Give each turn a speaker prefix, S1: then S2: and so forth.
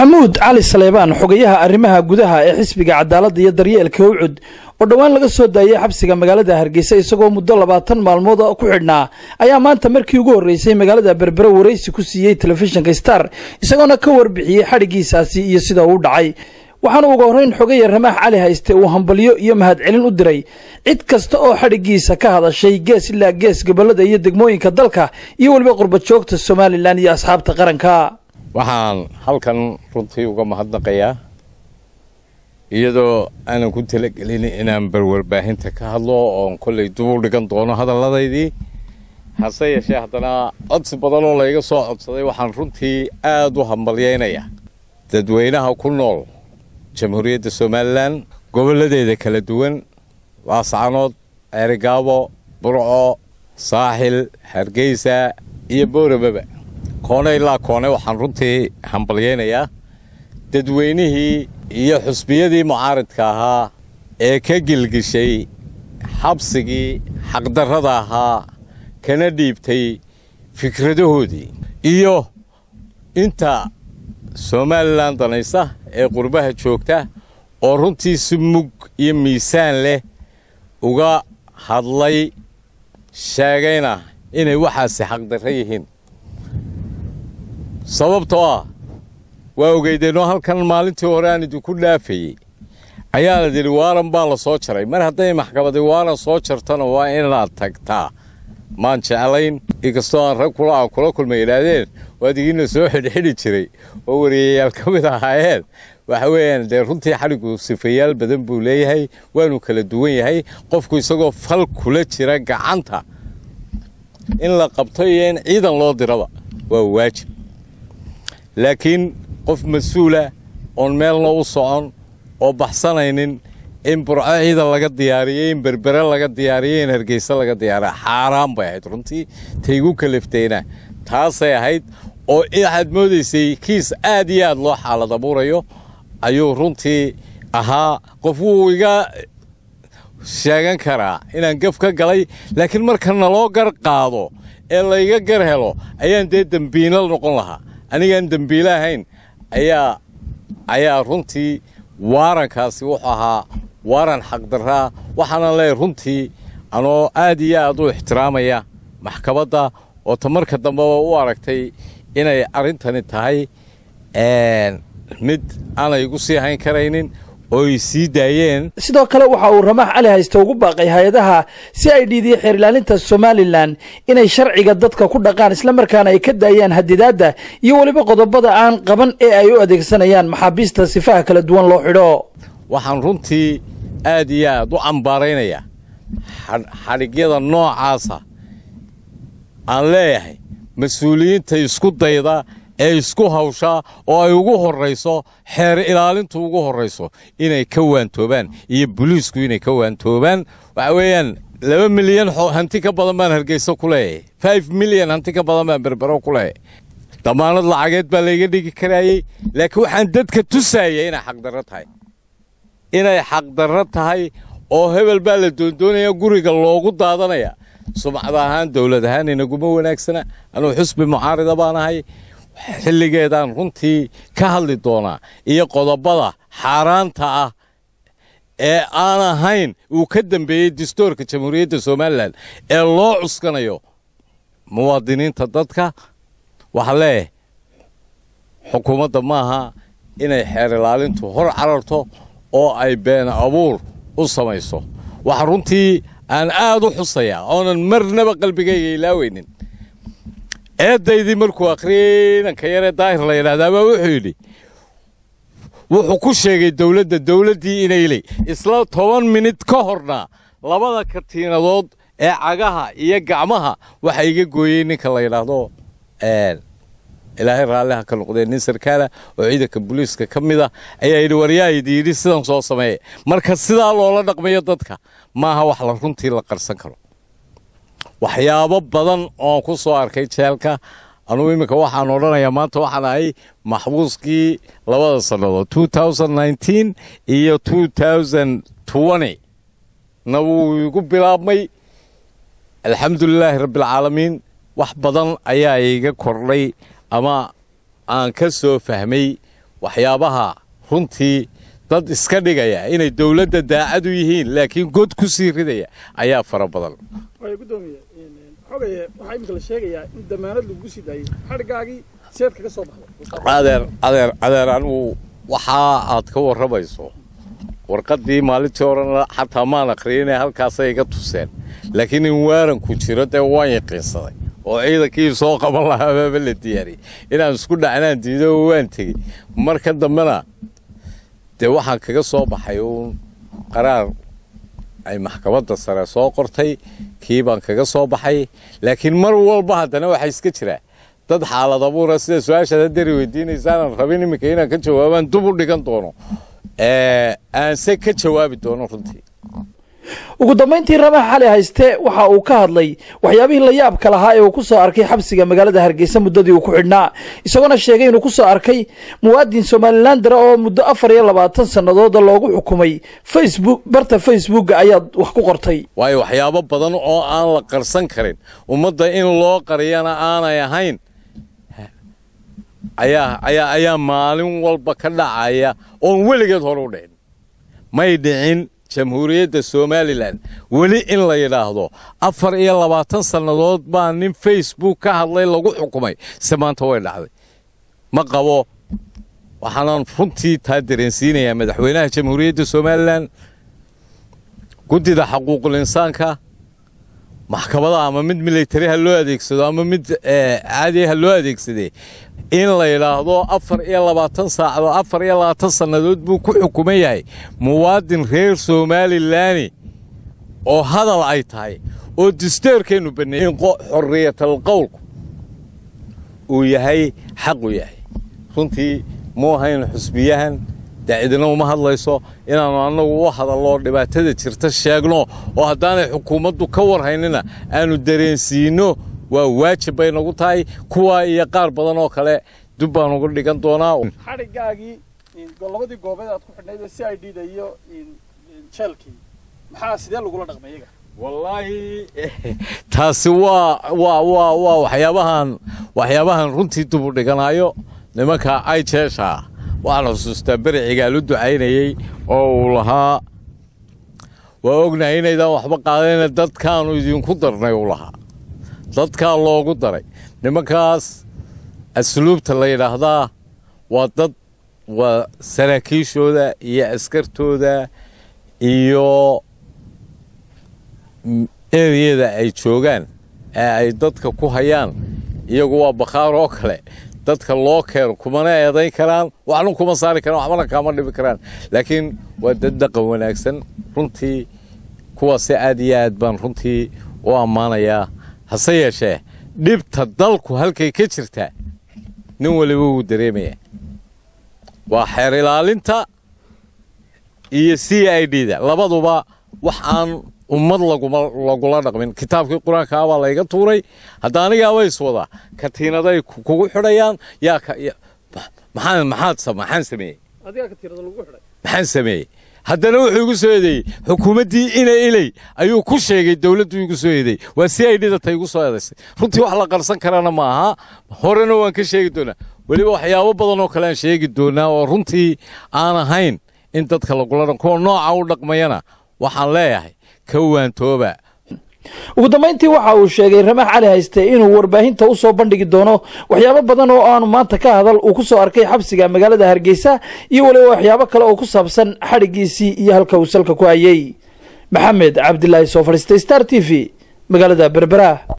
S1: maxamuud cali saleebaan xogayaha arrimaha gudaha ee xisbiga cadaaladda iyo daryeelka ucud oo dhowaan laga soo daayay xabsiga magaalada hargeysa isagoo muddo labaatan maalmood ku xidhnaa ayaa maanta markii ugu horreysay magaalada berbere waraysi ku siiyey telefishinka star isagoona ka warbixiyey xadhiggiisaasi iyo sida uu dhacay waxaana ugu horreyn xogaya ramaax cali hayste uu hambalyo iyo mahadcelin u diray cid kasta oo xadhiggiisa ka hadashay gees ilaa gees gobollada iyo degmooyinka dalka iyo weliba qurbajoogta somalilan iyo asxaabta qaranka
S2: waxaan halkan runtii uga mahadnaqayaa iyadoo aanan ku talagelin inaan barwarbaahinta ka hadlo oon kollay dubuu dhigan doono hadalladaydii hase yeeshee haddana codsi badan oo layga soo codsaday waxaan runtii aad u hambalyaynayaa dadweynaha ku nool jamhuuriyadda somalilan gobolladeeda kala duwan laascanood ceerigaabo burco saaxil hargeysa iyo booramaba koone ilaa koone waxaan runtii hambalyaynayaa dadweynihii iyo xusbiyadii mucaaridka ahaa ee ka gilgishay xabsigii xaqdarrada ahaa kana dhiibtay fikradahoodii iyo inta somalilan danaysa ee qurbaha joogta oo runtii si mug iyo miisaan leh uga hadlay sheegayna inay waxaasi xaqdarra yihiin sababtoo ah waa ogeydeenoo halkan maalintii hore aan idinku dhaafayey ayaa la yidhi waaran baa la soo jaray mar hadday maxkamadi waaran soo jartana waa inaad tagtaa maan jeclayn inkastoo aan rag kula kula kulma yidhaahdeen waad igiina soo xidhxidhi jiray oo wariyayaal ka mid ahaayeen waxa weeyaan dee runtii xadhigu sifayaal badan buu leeyahay waanu kala duwan yahay qofku isagoo fal kula jira gacanta in la qabto iyo in ciidan loo diraba waa waajib laakiin qof mas-uula oon meelna u socon oo baxsanaynin in burco ciidan laga diyaariyey in berbere laga diyaariyey in hargeysa laga diyaariya xaaraan bay ahayd runtii taygu kalaftayna taasay ahayd oo waxaad moodaysay kiis aad iyo aad loo xaalad abuurayo ayuu runtii ahaa qof wuu iga sheegan karaa inaan gaf ka galay laakiin marka naloo gar qaado ee layga gar helo ayaan dee dembiilo noqon lahaa anigaan dembiile ahayn ayaa ayaa runtii waarankaasi wuxuu ahaa waaran xaqdarraa waxaana leeyahy runtii anoo aad iyo aad u ixtiraamaya maxkamadda oo ta marka dambeba u aragtay inay arrintani tahay mid aanay igu sii hayn karaynin oo ay sii daayeen
S1: sidoo kale waxa uu ramaax cali hayste ugu baaqay hay-adaha si ay dhiidiya xeer ilaalinta somalilan inay sharciga dadka ku dhaqaan islamarkaana ay ka daayaan hadidaadda iyo weliba qodobada aan qaban ee ay u adeegsanayaan maxaabiista sifaha kala duwan loo xidho
S2: waxaan runtii aad iyo aad u cambaaraynayaa xadhigyada noocaasa aan leeyahay mas-uuliyiinta isku dayda ee isku hawshaa oo ay ugu horrayso xeer ilaalintu ugu horrayso inay ka waantoobaan iyo boliisku inay ka waantoobaan waxa weeyaan laba milyan hanti ka badan baan hargeyso ku leeyahay five milyan hanti ka badan baan berbero ku leeyahay damaanad lacageed baa layga dhigi karaayey laakiin waxaan dadka tusaayay inay xaqdarro tahay inay xaqdarro tahay oo hebel baa la doondoonaya guriga loogu daadanaya sumcad ahaan dowlad ahaan inaguma wanaagsana anuu xusbi mucaarida baan ahay xilligeedaan runtii ka hadli doonaa iyo qodobada xaaraanta ah ee aan ahayn uu ka dambeeyey dastuurka jamhuuriyadda somalilan ee loo cuskanayo muwaadiniinta dadka waxaa leeyahay xukuumadda maaha inay xeer ilaalintu hor cararto oo ay been abuur u samayso waxa runtii aan aad u xusayaa oonan marnaba qalbigayga ilaaweynin eeddaydii markuu akhriyey inanka yaree daahir la yidhahdaabaa wuxuu yidhi wuxuu ku sheegay dowladda dowladdii inayley isla toban minid ka horna labada katiinadood ee cagaha iyo gacmaha waxa iga gooyey ninka la yidhaahdo ilaahay raalliha ka noqdee nin sarkaala oo ciidanka booliiska ka mid ah ayaa yidhi waryaa idi yidhi sidan soo sameeye marka sidaa loola dhaqmayo dadka maaha wax la runtii la qarsan karo waxyaabo badan oon ku soo arkay jeelka anugu iminka waxaan odhanayaa maanta waxaan ahay maxbuuskii labada sannadood iyo na wuu igu bilaabmay alxamdulilaahi rabbialcaalamiin wax badan ayaa iga kordhay ama aan ka soo fahmay waxyaabaha runtii dad iska dhigaya inay dowladda daacad u yihiin laakiin god ku sii ridaya ayaa fara badan
S1: gudoomiye xogaye waxaa imika la sheegayaa in damaanad lagu sii daayey xadhigaagii seed kaga soo baxday
S2: adeer adeer adeer anigu waxaa aad ka warramayso warqaddii maalintii horena xataa maan aqriyinee halkaasay iga tuseen laakiin in waaranku jiro dee waan yaqiinsaday oo ciidankii soo qaban lahaababa la diyaariyey inaan isku dhacnaan diido oo waan tegey marka dambena dee waxaan kaga soo baxay uun qaraar ay maxkamadda sare soo qortay kii baan kaga soo baxay laakiin mar walba haddana waxaa iska jira dad xaalad abuura sida su-aashaad haddari weydiinaysaanan rabin iminka inaan ka jawaabaan dub u dhigan doono aanse ka jawaabi doono runtii
S1: ugu dambayntii ramax xali hayste waxa uu ka hadlay waxyaabihii la yaabka lahaa ee uu ku soo arkay xabsiga magaalada hargeysa muddadii uu ku xidhnaa isagoona sheegay inuu ku soo arkay muwaadin somalilandara oo muddo afar iyo labaatan sannadooda loogu xukumay facebook barta facebooka ayaad wax ku qortay
S2: waayo waxyaabo badan oo aan la qarsan karin ummadda in loo qariyana aanay ahayn ayaa ayaa ayaa maalin walba ka dhacaya oon weligeed hore u dhicin may dhicin jamhuuriyadda somalilan weli in la yidhaahdo afar iyo labaatan sannadood baa nin facebook ka hadlay lagu xukumay se maanta way dhacday ma qabo waxaanaan runtii taa dareensiinayaa madaxweynaha jamhuuriyadda somalilan guddida xaquuqul insaanka maxkamadaha ama mid militari ha loo adeegsado ama mid caadi ha loo adeegsadee in la yidhaahdo afar iyo labaatan saacadoo afar iyo labaatan sannadood buu ku xukuman yahay muwaadin reer somalilaani oo hadal ay tahay oo disteerkeennu baneeyey in xorriyatal qowlku uu yahay xaq u yahay runtii muu ahayn xusbiyahan daacidna uma hadlayso inaannu annagu u hadallo dhibaatada jirta sheegno oo haddaanay xukuumaddu ka warhaynina aannu dareensiinno waa waajib bay nagu tahay kuwaa iyo qaar badan oo kale dub baan uga dhigan doonaa
S1: xadhigaagii labadii goobeed aad ku xidhnayd c i d da iyo jeelkii maxaa sidee lagula dhaqmay iyaga
S2: wallaahi taasi waa waa waa waa waxyaabahan waxyaabahan runtii dub u dhiganaayo nimanka ay jeeshaa waxaan xusuustaa bericigaa lu ducaynayey oo uu lahaa waa ognahay inaydaan waxba qaadayna dadkaanu idinku darnay uu lahaa dadkaa loogu daray nimankaas asluubta la yidhaahdaa waa dad waa saraakiishooda iyo askartooda iyo ereyada ay joogaan ee ay dadka ku hayaan iyagu waa bakhaar oo kale dadka loo keeno kumana eedayn karaan waxna kuma saari karaan waxbana kaama dhibi karaan laakiin waa dad dhaqan wanaagsan runtii kuwaasi aad iyo aad baan runtii u ammaanayaa hase yeeshee dhibta dalku halkay ka jirtaa nin waliba wuu dareemaya waa xeer ilaalinta iyo c i d da labaduba wax aan ummad lagula dhaqmin kitaabkii qur-aanka abaa layga tuuray hadda anigaaba iswada katiinaday kugu xidhayaan yaa maxaan maxaad maxaan sameeyey maxaan sameeyey haddana wuxuu igu soo eedeeyey xukuumaddii ina iley ayuu ku sheegay dowladdu igu soo eedeeyey waa c i d da ta igu soo eedaysay runtii wax la qarsan karana ma aha horena waan ka sheegi doonaa weliba waxyaabo badan oo kale aan sheegi doonaa oo runtii aan ahayn in dadka lagula dhan kuwa nooca u dhaqmayana waxaan leeyahay ka waantooba
S1: ugu dambayntii waxa uu sheegay ramax cali hayste inuu warbaahinta u soo bandhigi doono waxyaabo badan oo aanu maanta ka hadal uu ku soo arkay xabsiga magaalada hargeysa iyo weliba waxyaabo kale oo ku saabsan xadhiggiisii iyo halka uu salka ku hayey maxamed cabdilaahi soo fadhiistay star t v magaalada berbera